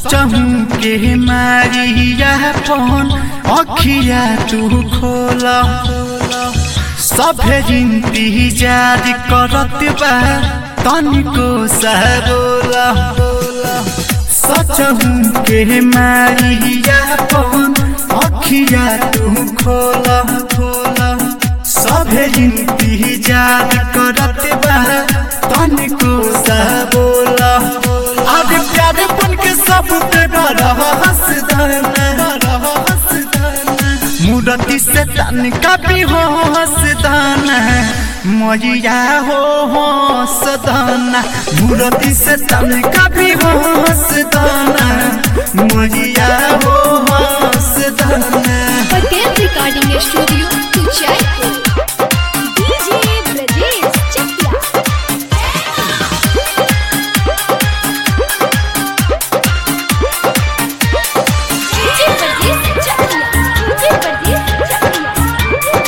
सचहू के मारिया पन अखिया तू खोल सभे इंतजार करत बा तनिको सहबोल सचहू के मारिया पन अखिया तू खोल खोल सभे इंतजार करत बा तनिको सहबोल अब प्यार बन के सब पे बड़ा हंसदाना मूर्ति से तन का भी हो हंसदाना मैया हो हंसदाना मूर्ति से तन का भी हो हंसदाना मैया हो हंसदाना Patel recording studio Kuchaipur DJ Brajesh Chakia DJ Brajesh Chakia DJ Brajesh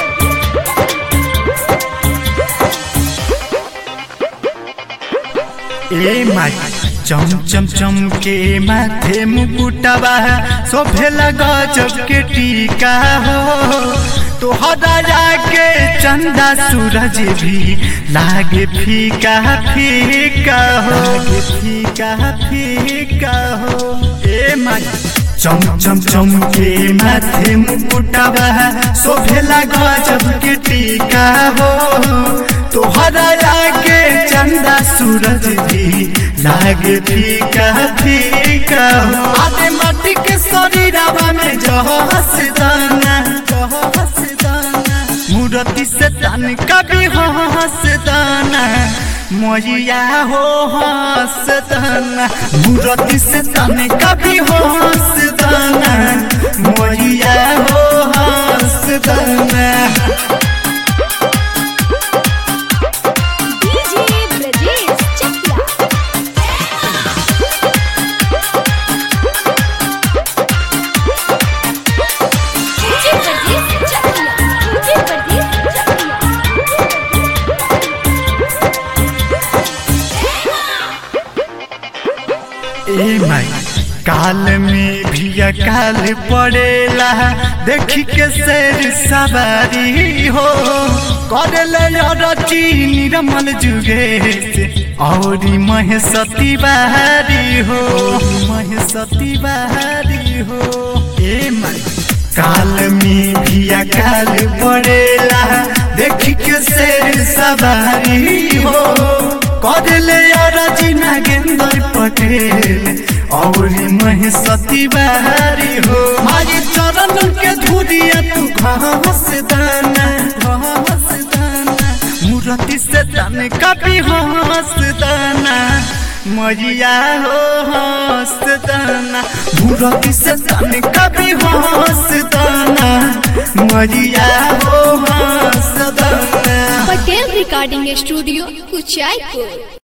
ए माई चम चम चम के माथे मुकुटबा शोभे लगा जब के टीका हो तोहरा जाके चंदा सूरज भी लागे फीका फीका हो लागे फीका फीका हो ए माई चम चम चम के माथे मुकुटबा शोभे लगा जब के टीका हो तोहरा लागे चंदा सूरज भी लागे फीका फीका हो आदे माटी के शरीरवा में जह हसदाना जह हसदाना मूर्ति से तन कभी हसदाना मैया हो हसदाना मूर्ति से तन कभी हसदाना मैया हो हसदाना DJ Brajesh Chakia DJ Brajesh Chakia DJ Brajesh ए माई काल में भी काल पड़ेला देखी के शेर सवारी हो करले रची निर्मल जुगे से औरी महेशती बहारी हो महेशती बहारी हो ए माई काल में भी काल पड़ेला देखी के शेर सवारी हो करले राजी नागेंद्र पटेल और महेशती बहारी हो आज चरण के धुरिया तू घास दाना घास दाना मूर्ति से तन कभी हंस दाना मैया हो हंस दाना मूर्ति से तन कभी हंस दाना मैया हो हंस दाना पटेल रिकॉर्डिंग स्टूडियो कुचायपुर